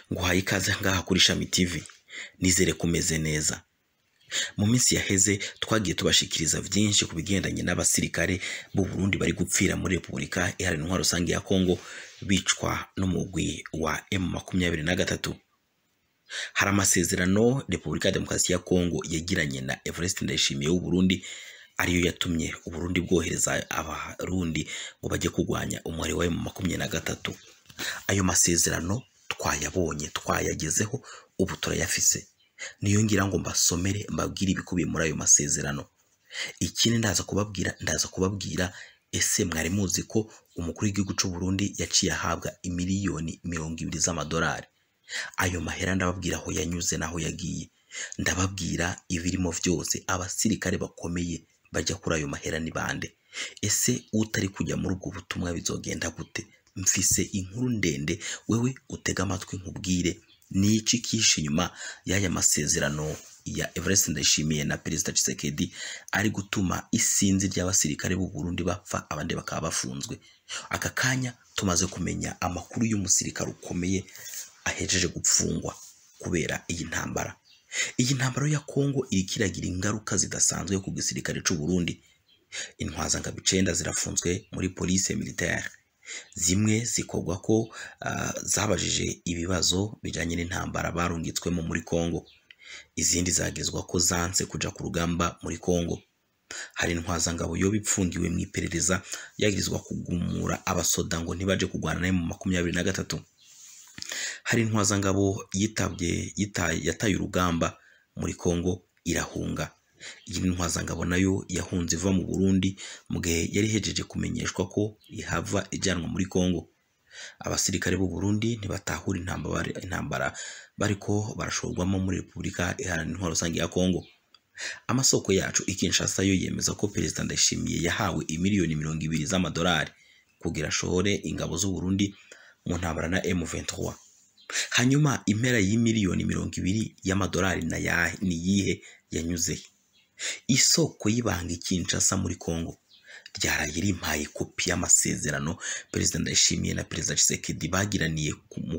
nguhaye ikaze ngaha kuri Shami TV nizere kumeze neza mu minsi yaheze twagiye tubashikiriza byinshi ku bigendanye n'abasirikare b'u Burundi bari gupfira muri Repubulika Iharanira Intwaro Rusange ya Kongo bicwa n'umugwi wa M23 hari amasezerano Repubulika ya Demokarasi ya Kongo yagiranye na Evariste Ndayishimiye w'u Burundi ariyo yatumye u Burundi bwohereza abarundi ngo bajye kurwanya umubare wa M23 ayo masezerano twayabonye twayagezeho ubu turayafise niyo ngira ngo mbasomere mbabwire ibikubiye muri ayo masezerano ikindi ndaza kubabwira ndaza kubabwira ese mwari muzi ko umukuru w'igihugu cy'u Burundi yaciye ahabwa imiliyoni mirongo ibiri z'amadolari ayo mahera ndababwira aho yanyuze n'aho yagiye ndababwira ibirimo byose abasirikare bakomeye bajya kuri ayo mahera ni bande ese utari kujya muri ubwo butumwa bizogenda gute mfise inkuru ndende wewe utega amatwi nkubwire ni iki kishe inyuma y'aya masezerano ya Evariste Ndayishimiye na Perezida Tshisekedi ari gutuma isinzi ry'abasirikare b'u Burundi bapfa abandi bakaba bafunzwe aka kanya tumaze kumenya amakuru y'umusirikare ukomeye ahejeje gupfungwa kubera iyi ntambara iyi ntambara ya Kongo iriko iragira ingaruka zidasanzwe ku gisirikare cy'u Burundi intwazangabo icenda zirafunzwe muri police militaire zimwe zikorwa ko uh, zabajije ibibazo bijanye n'intambara barungitswemo muri Kongo izindi zagezwa ko zanse kuja ku rugamba muri Kongo hari intwazangabo yo bipfungiwe mu iperereza yagirizwa kugumura abasoda ngo ntibaje kurwana nayo mu makumyabiri na gatatu hari intwazangabo yitabye yataye urugamba muri Kongo irahunga iyi ntwazangabo nayo yahunze iva mu Burundi mu gihe yari ihejeje kumenyeshwa ko ihava ijyanwa muri Kongo abasirikare b'u Burundi ntibatahura intambara intambara bariko barashorwamo muri Repubulika Iharanira Intwaro Rusange ya Kongo amasoko yacu ikinshasa yo yemeza ko Perezida Ndayishimiye yahawe imiliyoni mirongo ibiri z'amadolari kugira ashore ingabo z'u Burundi mu ntambara na M23 hanyuma impera y'imiliyoni mirongo ibiri y'amadolari na yahe ni yihe yanyuze isoko y'ibanga ikinshasa muri Kongo ryaraye rimpaye kopi y'amasezerano Perezida Ndayishimiye na Perezida Tshisekedi bagiraniye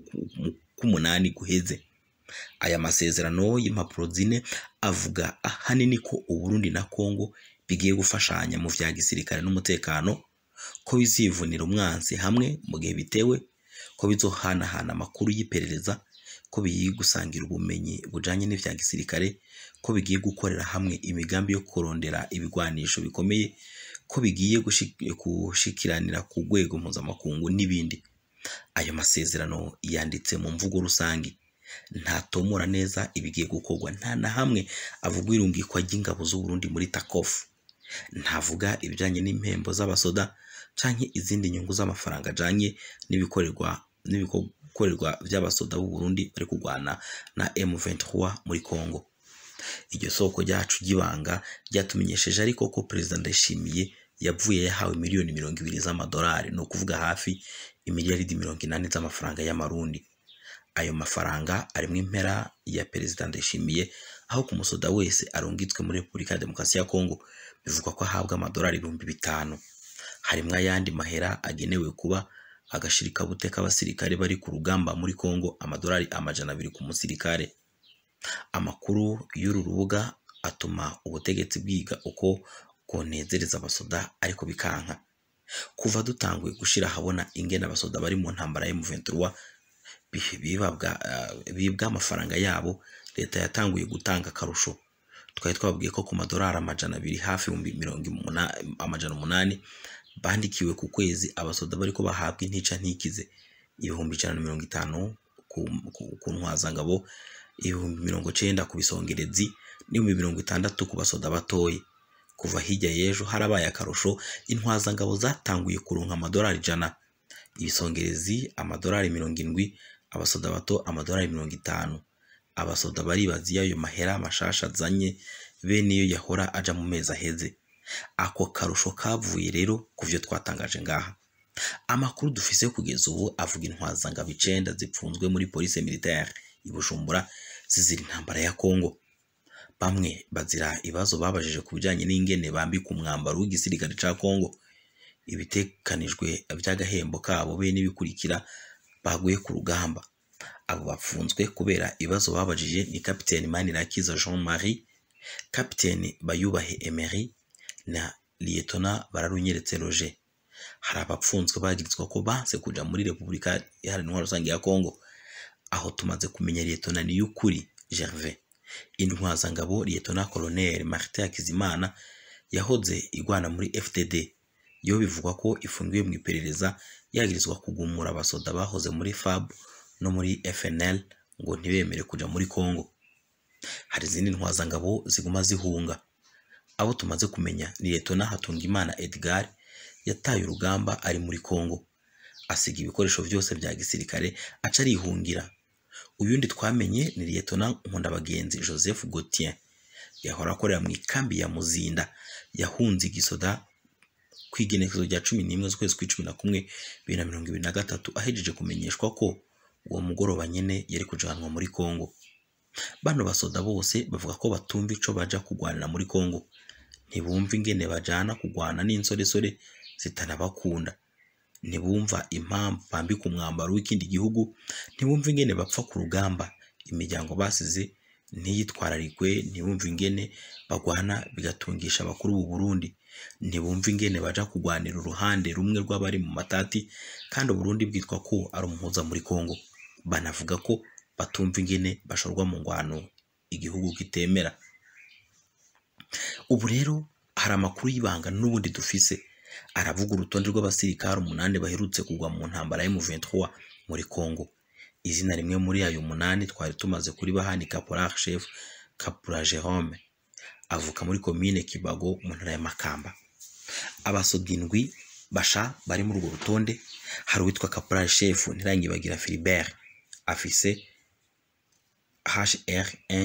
ku munani guheze aya masezerano y'impapuro zine avuga ahanini ko Uburundi na Kongo bigiye gufashanya mu vya gisirikare n'umutekano ko bizivunira umwansi hamwe mu gihe bitewe ko bizohanahana amakuru y'iperereza ko bigiye gusangira ubumenyi bujanye n'ivya gisirikare ko bigiye gukorera hamwe imigambi yo kurondera ibigwanisho bikomeye ko bigiye gushikiranira ku rwego mpuzamakungu n'ibindi ayo masezerano yanditse mu mvugo rusange ntatomora neza ibigiye gukorwa nta na hamwe avuga irungikwa ry'ingabo z'u Burundi muri takofu ntavuga ibijanye n'impembo z'abasoda canke izindi nyungu z'amafaranga ajanye n'ibikorerwa n'ibikorerwa by'abasoda b'u Burundi bari kurwana na M23 muri Kongo iryo soko ryacu ry'ibanga ryatumenyesheje ariko ko Perezida Ndayishimiye yavuye yahawe miliyoni mirongo ibiri z'amadolari ni ukuvuga hafi imiliyaridi mirongo inani z'amafaranga y'amarundi ayo mafaranga arimo impera ya Perezida Ndayishimiye aho ku musoda wese arungitswe muri Repubulika ya Demokarasi ya Kongo bivugwa ko ahabwa amadolari ibihumbi bitanu harimo ayandi mahera agenewe kuba agashirikabute k'abasirikare bari ku rugamba muri Kongo amadolari amajana abiri ku musirikare amakuru y'uru rubuga atuma ubutegetsi bwiga uko konezereza abasoda ariko bikanka kuva dutanguye gushira ahabona ingene abasoda bari mu ntambara ya M23 bibabwa bibwa amafaranga yabo leta yatanguye gutanga akarusho twari twabwiye ko ku madolari amajana abiri hafi ibihumbi mirongo amajana umunani bandikiwe ku kwezi abasoda bariko bahabwa intica ntikize ibihumbi ijana na mirongo itanu ku ntwazangabo ibihumbi mirongo cenda ku bisongerezi n'ibihumbi mirongo itandatu ku basoda batoye kuva hirya y'ejo harabaye akarusho intwazangabo zatanguye kuronka amadolari ijana ibisongerezi amadolari mirongo indwi abasoda bato amadolari mirongo itanu abasoda baribaza iyo ayo mahera mashasha azanye bene iyo yahora aja mu mezi aheze ako karusho kavuye rero ku vyo twatangaje ngaha amakuru dufise kugeza ubu avuga intwazangabo icenda zipfunzwe muri police militaire i Bujumbura zizira intambara ya Kongo bamwe bazira ibibazo babajije ku bijanye n'ingene bambika umwambaro w'igisirikare ca Kongo ibitekanijwe by'agahembo kabo be n'ibikurikira baguye ku rugamba abo bapfunzwe kubera ibibazo babajije ni kapiteni manirakiza jean marie kapiteni bayubahe emery na liyetona bararunyeretse roger hari abapfunzwe bagirizwa ko banse kuja muri repubulika iharanira rusange ya kongo aho tumaze kumenya liyetona niyukuri gervais intwazangabo liyetona colonel martin hakizimana yahoze igwana muri fdd yo bivugwa ko ifungiwe mu iperereza yagirizwa kugumura abasoda bahoze muri fab no muri fnl ngo ntibemere kuja muri congo hari izindi ntwazangabo ziguma zihunga abo tumaze kumenya ni letona hatungimana edgar yataye urugamba ari muri congo asiga ibikoresho byose bya gisirikare aca arihungira uyundi twamenye ni liyetona nkundabagenzi joseph gautien yahora akorera mu ikambi ya muzinda yahunze igisoda ku igenekerezo rya cumi n'imwe z'ukwezi kw'icumi na kumwe bibiri na mirongo ibiri na gatatu ahejeje kumenyeshwa ko uwo mugoroba nyine yari kujanwa muri congo bano basoda bose bavuga ko batumva ico baja kugwanira muri congo ntibumva ingene bajana kugwana n'insoresore zitanabakunda ntibumva impamvu bambika umwambaro w'ikindi gihugu ntibumva ingene bapfa ku rugamba imiryango basize ntiyitwararikwe ntibumva ingene bagwana bigatungisha abakuru b'u Burundi ntibumva ingene baja kugwanira uruhande rumwe rw'abari mu matati kandi Burundi bwitwa ko ari umuhuza muri Kongo banavuga ko batumva ingene bashorwa mu ngwano igihugu kitemera ubu rero hari amakuru y'ibanga n'ubundi dufise aravuga urutonde rw'abasirikare umunani baherutse kugwa mu ntambara ya M23 muri Congo izina rimwe muri ayo munani twari tumaze kuri bahani Caporal Chef Kapura Jerome avuka muri komine Kibago mu ntara ya Makamba abasoda indwi basha bari muri urwo rutonde hari uwitwa Caporal Chef Ntirangibagira Philibert afise HR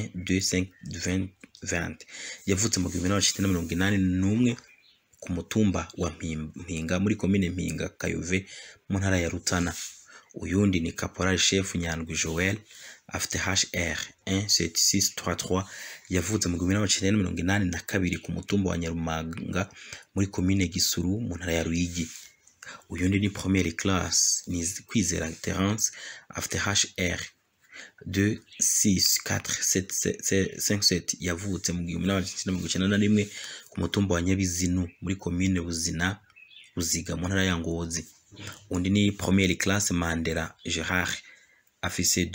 12520 yavutse mu gihumbi n'amajana mirongo inani n'umwe ku mutumba wa Mpinga muri komine Mpinga Kayove mu ntara ya Rutana uyundi ni Caporal Chef Nyandwi Joel afite HR 17633 yavutse mu gihumbi n'amajana mirongo inani na kabiri ku mutumba wa Nyarumanga muri komine Gisuru mu ntara ya Ruyigi uyundi ni première classe ni Kwizera Terence afite HR 26457 yavutse mu gihumbi n'amajana mirongo icyenda na rimwe ku mutumba wa Nyabizinu muri komine Buzina Buziga mu ntara ya Ngozi undi ni première classe Mandela Gerard afise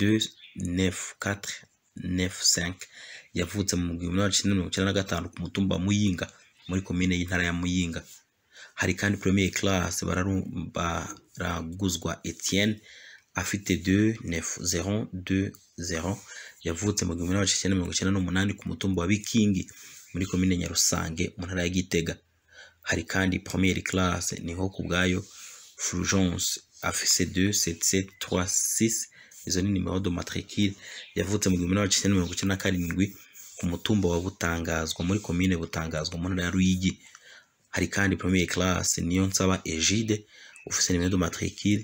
29495 yavutse mu gihumbi n'amajana mirongo icyenda na gatanu ku mutumba wa Muyinga muri komine y'intara ya Muyinga hari kandi première classe baraguzwa Etienne afite 29020 yavutse mu gihumbi n'amajana mirongo icyenda n'umunani ku mutumba wa Bikingi muri komine Nyarusange mu ntara ya Gitega hari kandi première classe niho ku bwayo Fulgence afise 27736 izo ni nimero de matricule yavutse mu gihumbi n'amajana mirongo icyenda na karindwi ku mutumba wa Butangazwa muri komine Butangazwa mu ntara ya Ruyigi hari kandi première classe niyo nsaba Egide ufise nimero de matricule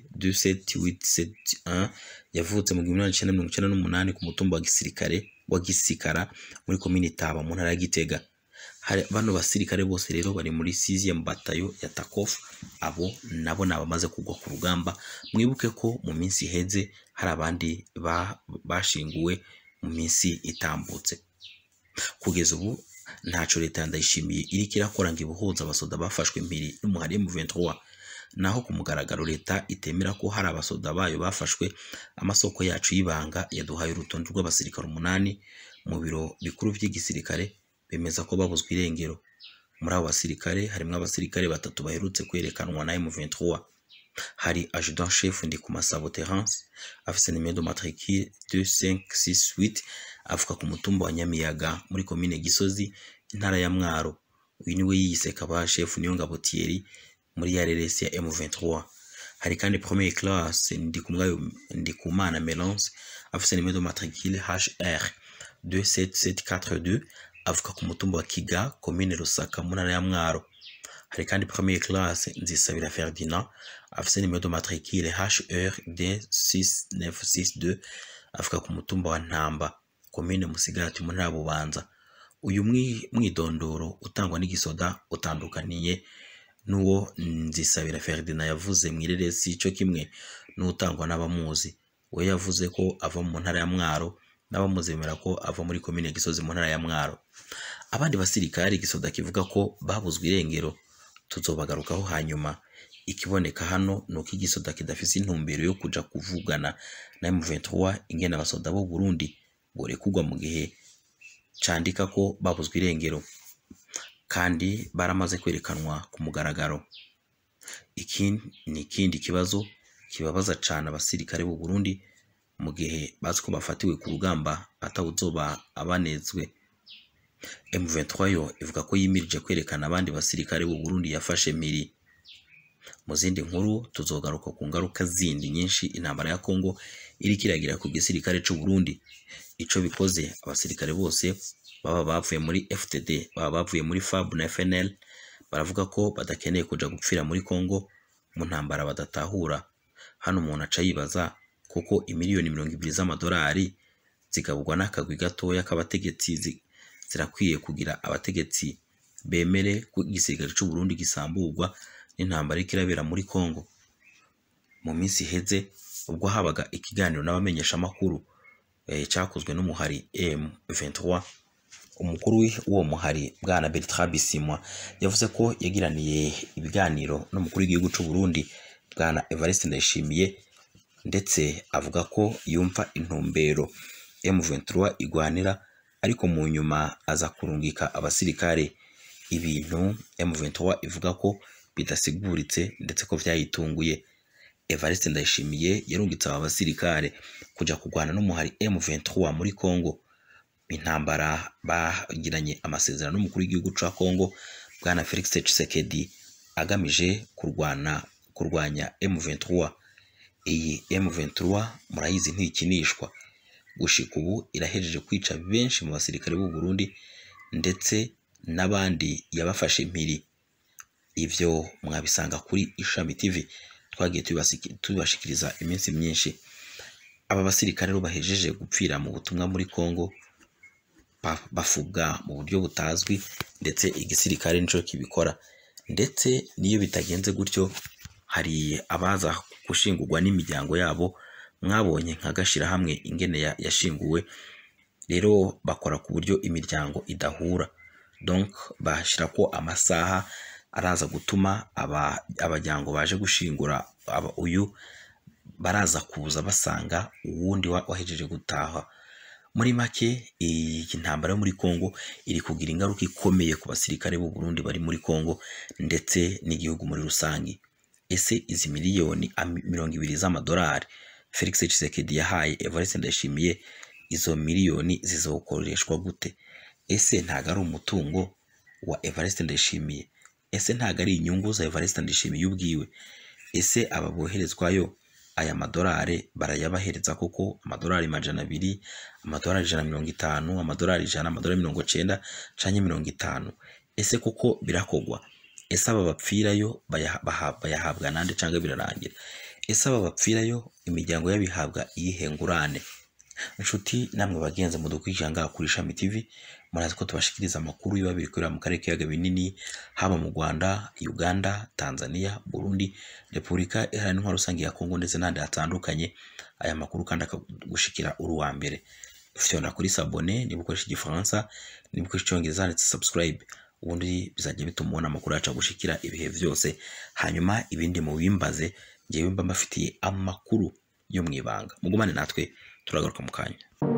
27871 yavutse mu gihumbi n'amajana mirongo icyenda n'umunani ku mutumba wa gisirikare wa Gisikara muri komine Taba mu ntara ya Gitega hari bano basirikare bose rero bari muri 6e batayo ya Takof abo nabo nabamaze kugwa ku rugamba mwibuke ko mu minsi iheze hari abandi bashinguwe mu minsi itambutse kugeza ubu ntaco leta yandayishimiye iriko irakora ngo ibuhuza abasoda bafashwe impiri n'umuhari M23 naho ku mugaragaro leta itemera ko hari abasoda bayo bafashwe amasoko yacu y'ibanga yaduhaye urutonde rw'abasirikare umunani mu biro bikuru by'igisirikare bemeza ko babuzwe irengero muri abo basirikare harimo abasirikare batatu baherutse kwerekanwa na M23 hari adjudant chef Ndikumasabo Terence afise nimero de matricule 2568 avuka ku mutumba wa Nyamiyaga muri komine Gisozi intara ya Mwaro uyu niwe yiyise kaba chef niyo ngabo Thierry muri ya RRS ya M23 hari kandi première classe Ndikumwayo Ndikumana Melance afise nimero de matricule HR 27742 avuka ku mutumba wa Kiga komine Rusaka mu ntara ya Mwaro hari kandi première classe Nzisabira Ferdinand afise nimero de matricule HR D6962 avuka ku mutumba wa Ntamba komine Musigati mu ntara ya Bubanza uyu mwidondoro utangwa n'igisoda utandukaniye n'uwo Nzisabira Ferdinand yavuze mu ireresi cyo kimwe n'utangwa n'abamuzi we yavuze ko ava mu ntara ya Mwaro n'abamuzemera ko ava muri komine Gisozi mu ntara ya Mwaro abandi basirikare gisoda kivuga ko babuzwe irengero tuzobagarukaho hanyuma ikiboneka hano ni uko igisoda kidafise intumbero yo kuja kuvugana na M23 ingene abasoda b'u Burundi borekugwa mu gihe candika ko babuzwe irengero kandi baramaze kwerekanwa ku mugaragaro iki ni ikindi kibazo kibabaza cane abasirikare b'u Burundi mu gihe bazi ko bafatiwe ku rugamba atawuzoba abanezwe M23 yo ivuga ko yimirije kwerekana abandi basirikare b'u Burundi yafashe miri mu zindi nkuru tuzogaruka ku ngaruka zindi nyinshi intambara ya Kongo iriko iragira ku gisirikare c'u Burundi ico bikoze abasirikare bose baba bavuye muri FTD baba bavuye muri FAB na FNL baravuga ko badakeneye kuja gupfira muri Kongo mu ntambara badatahura hano umuntu aca yibaza kuko imiliyoni mirongo ibiri z'amadolari zigaburwa n'akagwi gatoya k'abategetsi zi- zirakwiye kugira abategetsi bemere ko igisirikare c'u Burundi gisamburwa n'intambara iriko irabera muri Kongo mu minsi iheze ubwo habaga ikiganiro n'abamenyeshamakuru eh, cyakozwe n'umuhari M23 umukuru w'uwo muhari bwana Bertrand Bisimwa yavuze ko yagiraniye ibiganiro n'umukuru w'igihugu c'u Burundi bwana Evariste Ndayishimiye ndetse avuga ko yumva intumbero M23 igwanira ariko mu nyuma aza kurungika abasirikare ibintu M23 ivuga ko bidasiguritse ndetse ko vyayitunguye Evariste Ndayishimiye yarungitse aba basirikare kuja kurwana n'umuhari M23 muri Kongo intambara bagiranye amasezerano n'umukuru w'igihugu ca Kongo bwana Felix Tshisekedi agamije kurwana kurwanya M23 iyi M23 murayizi ntikinishwa gushika ubu irahejeje kwica benshi mu basirikare b'u Burundi ndetse n'abandi yabafashe impiri ivyo mwabisanga kuri Ishami TV twagiye tubasiki- tubashikiriza iminsi myinshi aba basirikare rero bahejeje gupfira mu butumwa muri Kongo ba- bafubwa mu buryo butazwi ndetse igisirikare nico kibikora ndetse n'iyo bitagenze gutyo hari abaza gushingurwa n'imiryango yabo mwabonye nka gashirahamwe ingene ya- yashinguwe rero bakora ku buryo imiryango idahura donc bashirako amasaha araza gutuma aba abajyango baje gushingura aba uyu baraza kuza basanga uwundi wa- wahejeje gutaha muri make iyi ntambara yo muri Kongo iri kugira ingaruka ikomeye ku basirikare b'u Burundi bari muri Kongo ndetse n'igihugu muri rusange ese izi miliyoni ami- mirongo ibiri z'amadolari Felix Tshisekedi yahaye Evariste Ndayishimiye izo miliyoni zizokoreshwa gute ese ntago ari umutungo wa Evariste Ndayishimiye ese ntago ari inyungu za Evariste Ndayishimiye ubwiwe ese aba boherezwayo aya madolari barayabahereza koko amadolari majana abiri amadolari ijana na mirongo itanu amadolari ijana amadolari mirongo cenda canke mirongo itanu ese koko birakogwa ese aba bapfirayo bayaha- baha- bayahabwa nande canke birarangira ese aba bapfirayo imiryango y'abihabwa iyihe ngurane inshuti namwe bagenzi mudukurikira ngaha kuri Ishami TV murazi ko tubashikiriza amakuru biba biri kubera mu karere k'ibiyaga binini haba mu Rwanda Uganda Tanzania Burundi Repubulika Iharanira Intwaro Rusange ya Kongo ndetse n'ahandi hatandukanye aya makuru kandi akagushikira uri uwa mbere fyona kuri sabone niba ukoresha igifaransa niba ukoresha icyongereza handitse subscribe ubundi bizajya bituma ubona amakuru yacu agushikira ibihe byose hanyuma ibindi mubimbaze njyewe mba mbafitiye amakuru yo mu ibanga mugumane natwe turagaruka mu kanya